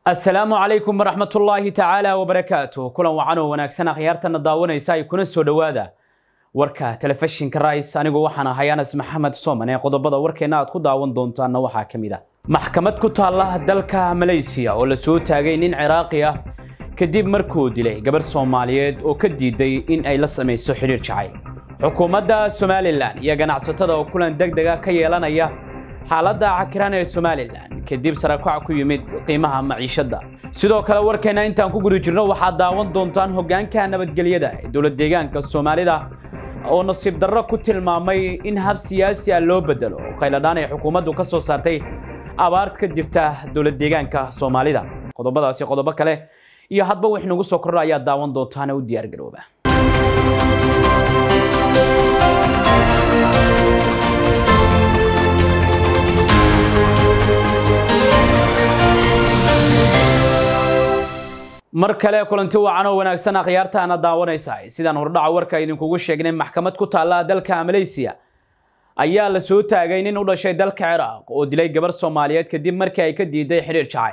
asalaamu calaykum waraxmat ullaahi tacaala wabarakaatu kulan wacan oo wanaagsan akhyaartana daawanaysa ay kuna soo dhowaada warka telefishinka rais anigu waxaan ahay anas maxamed soman ee qodobada warkeena aad ku daawan doontaana waxaa ka mid a maxkamad ku taalla dalka malaysiya oo la soo taagay nin ciraaqi ah kadib markuu dilay gabarh soomaaliyeed oo ka diiday in ay la samayso xidhiir jacayl xukuumadda somalilan iyo ganacsatada oo kulan deg dega ka yeelanaya xaaladda cakiran ee somalilan kadib sarakac ku yimid qiimaha maciishadda sidoo kale warkeena intaan ku guri jirno waxaad daawan doontaan hoggaanka nabadgelyada ee dowlad deegaanka soomaalida oo nasiib darro ku tilmaamay in hab siyaasi ah loo bedelo khayladhaan ay xukuumaddu ka soo saartay abaart ka jirta dowlad deegaanka soomaalida qodobadaasi qodobo kale iyo hadba wix nagu soo kordha ayaad daawan doontaana u diyaargarooba mar kale kulanti wacan oo wanaagsan akhyaartaana daawanaysa sidaan hordhaca warka idinkugu sheegnay maxkamad ku taalla dalka malaysiya ayaa la soo taagay nin u dhashay dalka ciraaq oo dilay gabarh soomaaliyeed kadib markii ay ka diiday xidhiir jacayl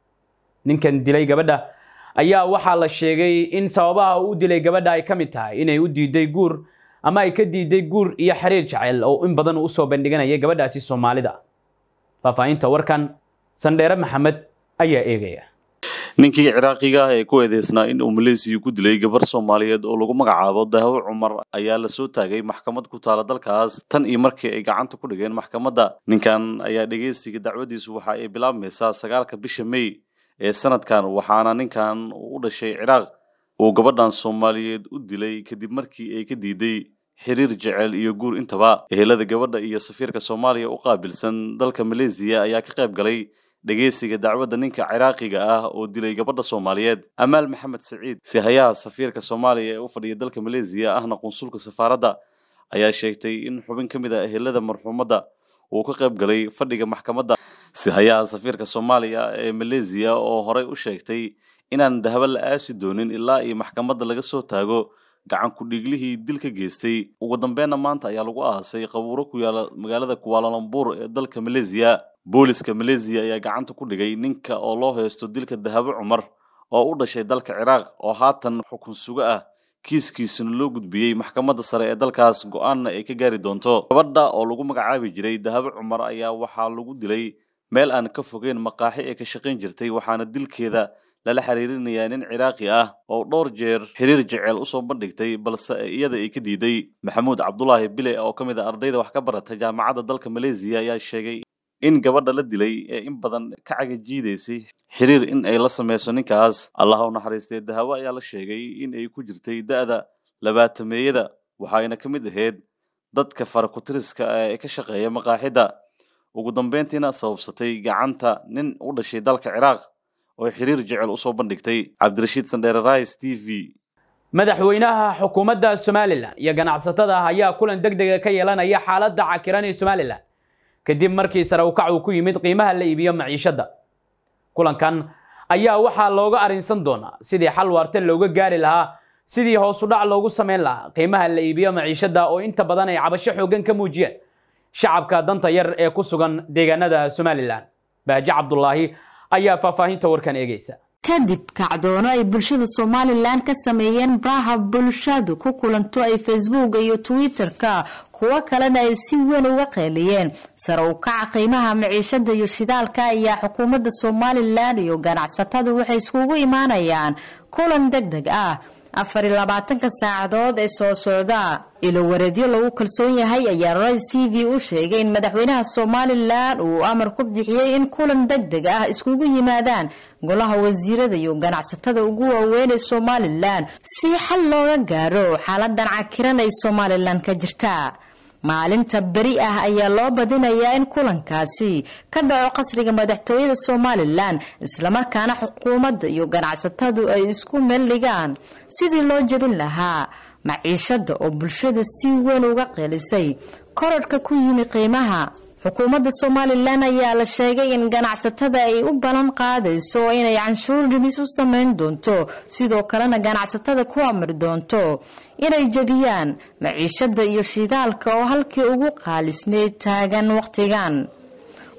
ninkan dilay gabadha ayaa waxaa la sheegay in sababaha uu dilay gabadha ay ka mid tahay inay u diiday guur ama ay ka diiday guur iyo xiriir jacayl oo in badan usoo bandhiganaya gabadhaasi soomaalida faahfaahinta warkan sandheere maxamed ayaa eegaya ninkii ciraaqiga ah ee ku eedeysnaa in uu maleysiya ku dilay gabar soomaaliyeed oo lagu magacaabo dahawo cumar ayaa la soo taagay maxkamad ku taala dalkaas tan iyo markii ay gacanta ku dhigeen maxkamadda ninkan ayaa dhegeystiga dacwadiisu waxa ay bilaabmaysaa sagaalka bisha mey ee sanadkan waxaana ninkan u dhashay ciraaq uu gabadhan soomaaliyeed u dilay kadib markii ay ka diiday xiriir jecel iyo guur intaba ehelada gabadha iyo safiirka soomaaliya u qaabilsan dalka maleysiya ayaa ka qayb galay dhegeysiga dacwadda ninka ciraaqiga ah oo dilay gabadha soomaaliyeed amaal maxamed saciid sihayaha safiirka soomaaliya ee u fadhiya dalka maleysiya ahna qunsulka safaaradda ayaa sheegtay in xubin ka mid a ehelada marxuumadda uu ka qayb galay fadhiga maxkamadda sihayaha safiirka soomaaliya ee maleysiya oo horey u sheegtay inaan dahabo la aasi doonin ilaa iyo maxkamadda laga soo taago gacan ku-dhiiglihii dil ka geystay ugu dambeenna maanta ayaa lagu aasay qabuuro ku yaala magaalada kuwaalalambur ee dalka maleysiya booliska maleysiya ayaa gacanta ku dhigay ninka oo loo heysto dilka dahabo cumar oo u dhashay dalka ciraaq oo haatan xukun sugo ah kiiskiisuna loo gudbiyey maxkamadda sare ee dalkaas go-aanna ay ka gaari doonto gabadha oo lagu magacaabi jiray dahabo cumar ayaa waxaa lagu dilay meel aan ka fogeyn maqaaxi ee ka shaqayn jirtay waxaana dilkeeda lala xiriirinayaa nin ciraaqi ah oo dhowr jeer xiriir jeceel usoo bandhigtay balse iyada ay ka diiday maxamuud cabdulaahi bile oo ka mid a ardayda wax ka barata jaamacadda dalka maleysiya ayaa sheegay in gabadha la dilay ee in badan ka cagajiidaysay xiriir in ay la sameyso ninkaas allah u naxariistay dahawo ayaa la sheegay in ay ku jirtay da'da labaatameeyada waxayna ka mid ahayd dadka farakutiriska ee ka shaqeeya maqaaxidda ugu dambeyntiina sababsatay gacanta nin u dhashay dalka ciraaq oo xiriir jecel usoo bandhigtay cabdirashiid sandheere rais t v madaxweynaha xukuumadda somalilan iyo ganacsatada ayaa kulan deg dega ka yeelanaya xaaladda cakiran ee somalilan kadib markii sare ukac uu ku yimid qiimaha la iibiyo maciishadda kulankan ayaa waxaa looga arrinsan doonaa sidii xal waarta looga gaari lahaa sidii hoosu dhac loogu samayn lahaa qiimaha la iibiyo maciishadda oo inta badan ay cabasho xooggan ka muujiyeen shacabka danta yar ee ku sugan deegaanada somalilan baaji cabdulaahi ayaa faahfaahinta warkan eegaysa kadib kacdoono ay bulshada somalilan ka sameeyeen baraha bulshadu ku kulanto ay facebook iyo twitter-ka kuwo kalena ay si weyn uga qeeliyeen sare u kaca qiimaha maciishada iyo shidaalka ayaa xukuumadda somalilan iyo ganacsatadu waxay iskugu imaanayaan kulan deg deg ah afar iyo labaatanka saacadood ee soo socda ilo wareedyo lagu kalsoon yahay ayaa rais t v u sheegay in madaxweynaha somalilan uu amar ku bixiyey in kulan deg deg ah iskugu yimaadaan golaha wasiirada iyo ganacsatada ugu waaweyn ee somalilan si xal looga gaaro xaaladan cakiran ay somalilan ka jirta maalinta beri ah ayaa loo badinayaa in kulankaasi ka dhaco qasriga madaxtooyada somalilan islamarkaana xukuumadda iyo ganacsatadu ay isku meel dhigaan sidii loo jebin lahaa maciishada oo bulshada si weyn uga qeelisay korodhka ku yimi qiimaha xukuumadda somalilan ayaa la sheegay in ganacsatada ay u ballan qaadayso inay canshuur dhimis u sameyn doonto sidoo kalena ganacsatada ku amri doonto inay jebiyaan maciishada iyo shidaalka oo halkii ugu qaalisneyd taagan waqtigan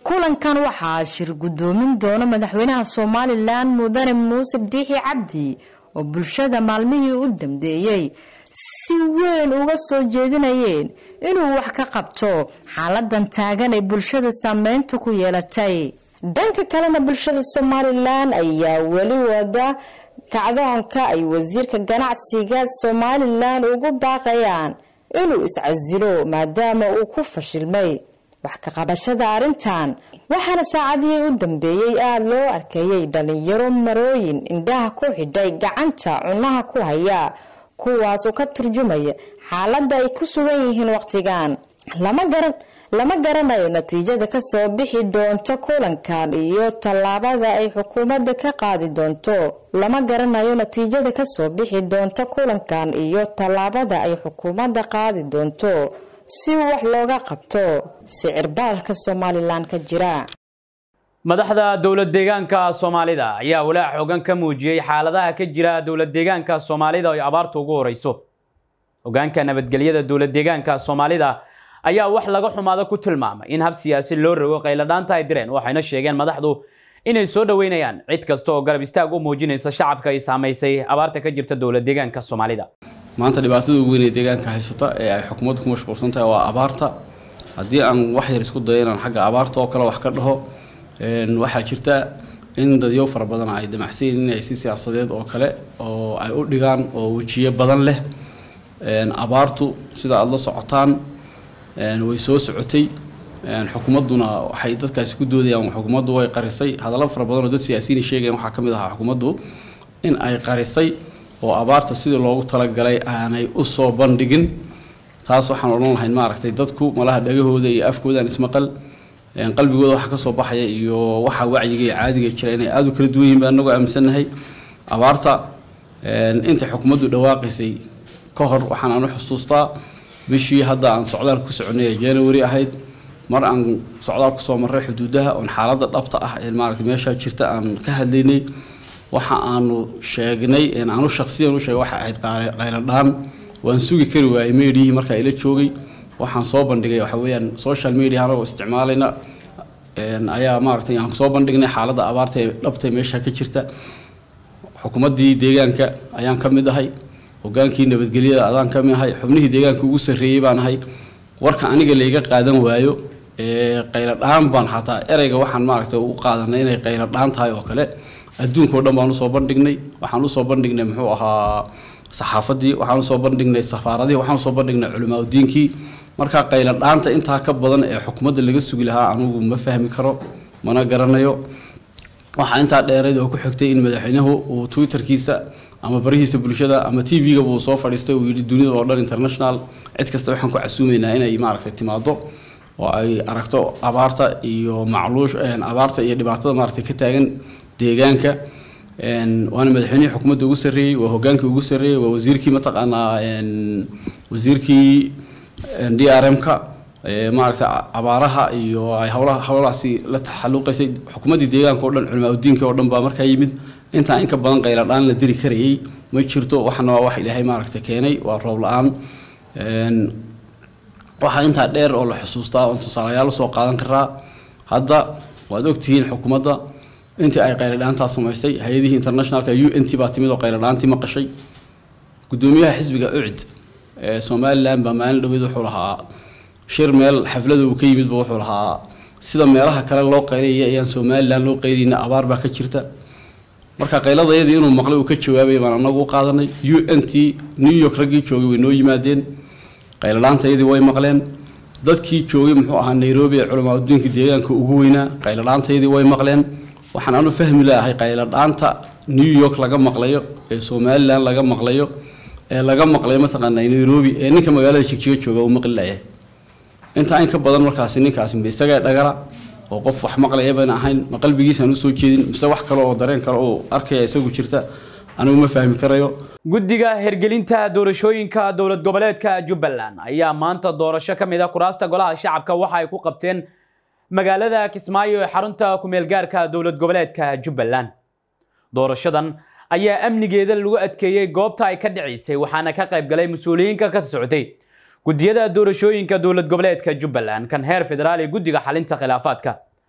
kulankan waxaa shir gudoomin doona madaxweynaha somalilan mudane muuse biixi cabdi oo bulshada maalmihii u dambeeyey si weyn uga soo jeedinayeen inuu wax ka qabto xaaladan taagan ee bulshada saameynta ku yeelatay dhanka kalena bulshada somalilan ayaa weli wada kacdoonka ay wasiirka ganacsiga somalilan ugu baaqayaan inuu iscasilo maadaama uu ku fashilmay wax ka qabashada arrintan waxaana saacadihii u dambeeyey aada loo arkayay dhalinyaro marooyin indhaha ku xidhay gacanta cunaha ku haya kuwaas oo ka turjumaya xaaladda ay ku sugan yihiin wakhtigan lama garan lama garanayo natiijada kasoo bixi doonto kulankan iyo tallaabada ay xukuumadda ka qaadi doonto lama garanayo natiijada kasoo bixi doonto kulankan iyo tallaabada ay xukuumadda qaadi doonto si wax looga qabto sicir baarka somalilan ka jira madaxda dowlad deegaanka soomaalida ayaa walaac xoogan ka muujiyey xaaladaha ka jira dowlad deegaanka soomaalida oo abaartu ugu horeyso hogaanka nabadgelyada dowlad deegaanka soomaalida ayaa wax laga xumaado ku tilmaamay in hab siyaasi loo rogo qayladhaanta ay direen waxayna sheegeen madaxdu inay soo dhoweynayaan cid kasta oo garab istaag u muujinaysa shacabka ay saamaysay abaarta ka jirta dowlad deegaanka soomaalida maanta dhibaatada ugu weyn ee deegaanka haysata ee ay xukuumaddu ku mashquulsan tahay waa abaarta haddii aan wax yar isku dayo inaan xagga abaarta oo kale wax ka dhaho waxaa jirta in dadyo fara badan ay damacsan yihiin inay si siyaasadeed oo kale oo ay u dhigaan oo wejiyo badan leh abaartu sida aada la socotaan way soo socotay xukuumadduna waxay dadkaasi ku doodayaan xukuumaddu way qarisay hadallo fara badan oo dad siyaasiyiin sheegayaan waxaa ka mid ahaa xukuumaddu in ay qarisay oo abaarta sidii loogu talagalay aanay u soo bandhigin taas waxaan odhan lahayn maaragtay dadku malaha dhagahooda iyo afkoodaan ismaqal qalbigooda waxa kasoo baxaya iyo waxa wacyiga iyo caadiga jira inay aada u kala duwan yihin baan anagoo aaminsannahay abaarta intay xukuumaddu dhawaaqaysay ka hor waxaan aanu xusuustaa bishii hadda aan socdaal ku soconay ee january ahayd mar aan socdaal kusoo marray xuduudaha oon xaaladda dhabta ah ee maaragtay meeshaa jirta aan ka hadlaynay waxa aanu sheegnay aanu shaksiyan u sheegay waxa ahayd qayladhaan waan sugi kari waayey meedhihii markaa ila joogay waxaan soo bandhigay waxa weeyaan social media anagoo isticmaalayna ayaa maaragtay aan soo bandhignay xaaladda abaarta ee dhabta meesha ka jirta xukuumaddii deegaanka ayaan ka mid ahay hogaankii nabadgelyada adaan ka mid ahay xubnihii deegaanka ugu sarreeyey baan ahay warka aniga layga qaadan waayo qayladhaan baan xataa ereyga waxaan maaragtay u qaadanay inay qayladhaan tahay oo kale adduunkao dhan baan usoo bandhignay waxaan usoo bandhignay muxuu ahaa saxaafadii waxaan usoo bandhignay safaaradihii waxaan usoo bandhignay culimaa udiinkii marka qayladhaanta intaa ka badan ee xukuumadda laga sugi lahaa anugu ma fahmi karo mana garanayo waxaa intaa dheereed oo ku xigtay in madaxweynuhu uu twitterkiisa ama barihiisa bulshada ama t v-gaba uu soo fadhiistay uu yidhi dunida oo dhan international cid kasta waxaan ku casuumaynaa inay maaragtay timaado oo ay aragto abaarta iyo macluush abaarta iyo dhibaatada maaragtay ka taagan deegaanka waana madaxweynihii xukuumadda ugu sarreeyey waa hogaankii ugu sarreeyey waa wasiirkii mataqaanaa wasiirkii d r m-ka maaragtay abaaraha iyo ay howlaha howlahaasi la taxaluqaysay xukuumaddii deegaanka o dhan culimaa udiinka oo dhan baa markaa yimid intaa in ka badan qayladhaan la diri karayay ma jirto waxana waa wax ilaahay maaragtay keenay waa roob la-aan waxaa intaa dheer oo la xusuustaa oon tusaalayaal usoo qaadan karaa hadda waad ogtihiin xukuumadda intii ay qayladhaantaa samaysay hay-adihii internationalka u n t baa timid oo qayladhaantii maqashay gudoomiyaha xisbiga ucid ee somalilan baa maalin dhaweyd wuxuu lahaa shir meel xaflada uu ka yimidba wuxuu lahaa sida meelaha kale loo qaylaya ayaan somalilan loo qayleyna abaar baa ka jirta marka qayladayadii inuu maqlay uu ka jawaabay baan anagu u qaadanay u n t new york raggii joogay way noo yimaadeen qayladhaantayadii way maqleen dadkii joogay muxuu ahaa nairobi ee culamaa udiinka deegaanka ugu weynaa qayladhaantayadii way maqleen waxaan anu fahmi lahay qayladhaanta new york laga maqlayo ee somalilan laga maqlayo ee laga maqlayo mataqaanaa nairobi ee ninka magaalada jigjiga jooga uu maqli layahay intaa in ka badan markaasi ninkaasi ma isagaa dhagala oo qof wax maqlaya baan ahayn ma qalbigiisaan usoo jeedin mise wax kale oo dareen kale oo arkaya isagu jirta anigu ma fahmi karayo guddiga hergelinta doorashooyinka dowlad goboleedka jubbaland ayaa maanta doorasho ka mid a kuraasta golaha shacabka waxa ay ku qabteen magaalada kismaayo ee xarunta ku-meelgaarka dowlad goboleedka jubbaland doorashadan ayaa amnigeeda lagu adkeeyey goobta ay ka dhicisay waxaana ka qayb galay mas-uuliyiinka ka socotay guddiyada doorashooyinka dowlad goboleedka jubbaland kan heer federaal ee guddiga xalinta khilaafaadka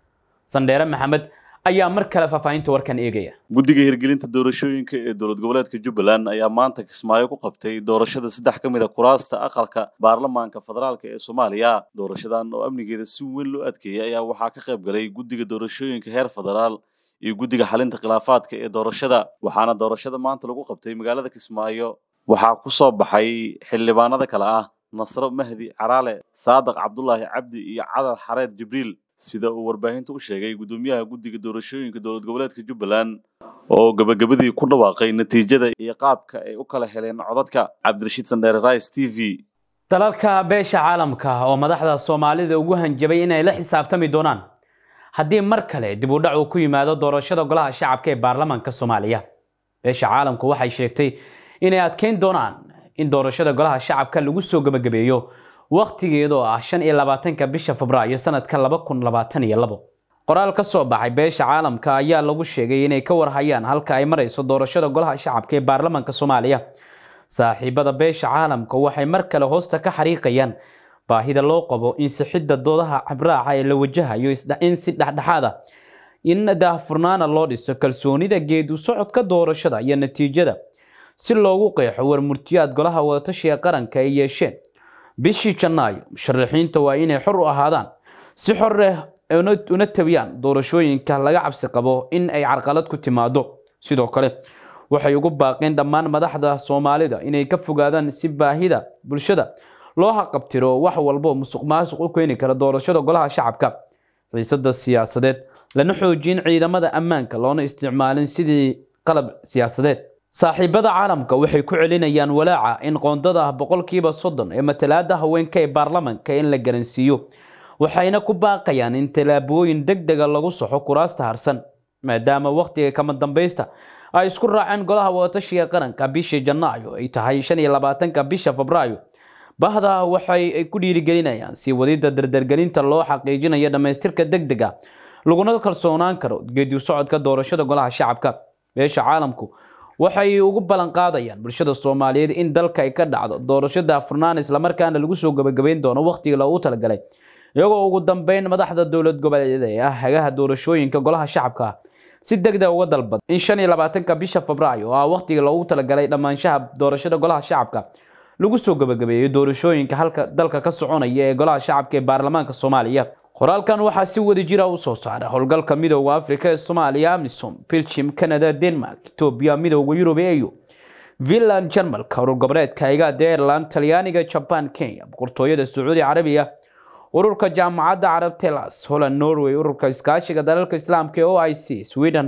sandheere maxamed ayaa mar kale faahfaahinta warkan eegaya guddiga hirgelinta doorashooyinka ee dowlad goboleedka jubbaland ayaa maanta kismaayo ku qabtay doorashada saddex ka mid a kuraasta aqalka baarlamaanka federaalk ee soomaaliya doorashadan oo amnigeeda si weyn loo adkeeyay ayaa waxaa ka qayb galay guddiga doorashooyinka heer federaal iyo guddiga xalinta khilaafaadka ee doorashada waxaana doorashada maanta lagu qabtay magaalada kismaayo waxaa ku soo baxay xildhibaanada kale ah nasro mahdi caraale saadaq cabdulaahi cabdi iyo cadar xareed jibriil sida uu warbaahinta u sheegay guddoomiyaha guddiga doorashooyinka dowlad goboleedka jubbaland oo gabagabadii ku dhawaaqay natiijada iyo qaabka ay u kala heleen codadka cabdirashiid sandheere rice t v dalalka beesha caalamka oo madaxda soomaalida ugu hanjabay inay la xisaabtami doonaan haddii mar kale dib u dhac uu ku yimaado doorashada golaha shacabka ee baarlamaanka soomaaliya beesha caalamku waxay sheegtay inay adkeyn doonaan in doorashada golaha shacabka lagu soo gebagabeeyo wakhtigeedoo ah shan iyo labaatanka bisha febraayo sanadka laba kun labaatan iyo labo qoraal ka soo baxay beesha caalamka ayaa lagu sheegay inay ka warhayaan halka ay marayso doorashada golaha shacabka ee baarlamaanka soomaaliya saaxiibada beesha caalamka waxay mar kale hoosta ka xariiqayaan baahida loo qabo in sixidda doodaha cabraaca ee la wajahayo in si dhexdhexaad ah in daahfurnaana loo dhiso kalsoonida geedu socodka doorashada iyo natiijada si loogu qeexo warmurtiyaad golaha wadatashiga qaranka ay yeesheen bishii janaayo musharaxiinta waa inay xor u ahaadaan si xoreh una tabiyaan doorashooyinka laga cabsi qabo in ay carqalad ku timaado sidoo kale waxay ugu baaqeen dhammaan madaxda soomaalida inay ka fogaadaan si baahida bulshada loo haqabtiro wax walbo musuq maasuq u keeni kara doorashada golaha shacabka xiisada siyaasadeed lana xoojin ciidamada ammaanka loona isticmaalin sidii qalab siyaasadeed saaxiibada caalamka waxay ku celinayaan walaaca in qoondada boqolkiiba soddon ee matalaada haweenka ee baarlamanka in la garansiiyo waxayna ku baaqayaan in tallaabooyin deg dega lagu soxo kuraasta harsan maadaama wakhtiga kama dambaysta ay isku raaceen golaha wadatashiga qaranka bishii janaayo ay tahay shan iyo labaatanka bisha febraayo bahda waxay ku dhiirigelinayaan sii wadida dardargelinta loo xaqiijinayo dhammaystirka deg dega laguna kalsoonaan karo geedi socodka doorashada golaha shacabka beesha caalamku waxay ugu ballan qaadayaan bulshada soomaaliyeed in dalka ay ka dhacdo doorasho daafurnaan islamarkaana lagu soo gabagabayn doono wakhtiga loogu talagalay iyagoo ugu dambeyn madaxda dowlad goboleedyada ee ah hagaha doorashooyinka golaha shacabka si degdeg uga dalbad in shan iyo labaatanka bisha febraayo oo ah wakhtiga loogu talagalay dhammaanshaha doorashada golaha shacabka lagu soo gabagabeeyo doorashooyinka halka dalka ka soconaya ee golaha shacabka ee baarlamaanka soomaaliya qoraalkan waxaa si wada jira u soo saara howlgalka midooda afrika ee soomaaliya amisom belgium canada denmark etoobiya midooda yurub eu finland jarmalka urur goboleedka igaada ireland talyaaniga jaban kenya boqortooyada sacuudi carabiya ururka jaamacadda carabtelas holland norway ururka iskaashiga dalalka islaamka ee o i c sweden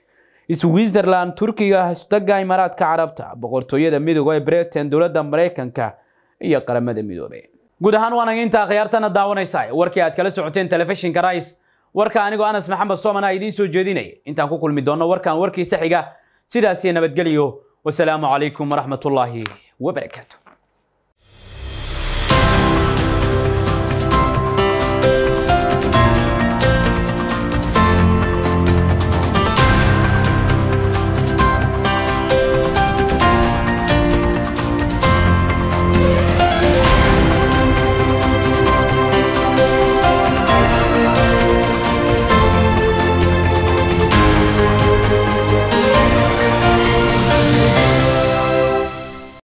switzerland turkiga isdaga imaaraadka carabta boqortooyada midooda ee britain dowladda maraykanka iyo qaramada midoobay guud ahaan waan intaa khiyaartana daawanaysaa warkii aad kala socoteen telefishinka rais warka anigoo anas maxamed soomana idiin soo jeedinaya intaan ku kulmi doonno warkan warkiisa xiga sidaasiyo nabadgelyo wasalaamu calaykum waraxmatullaahi wabarakaatu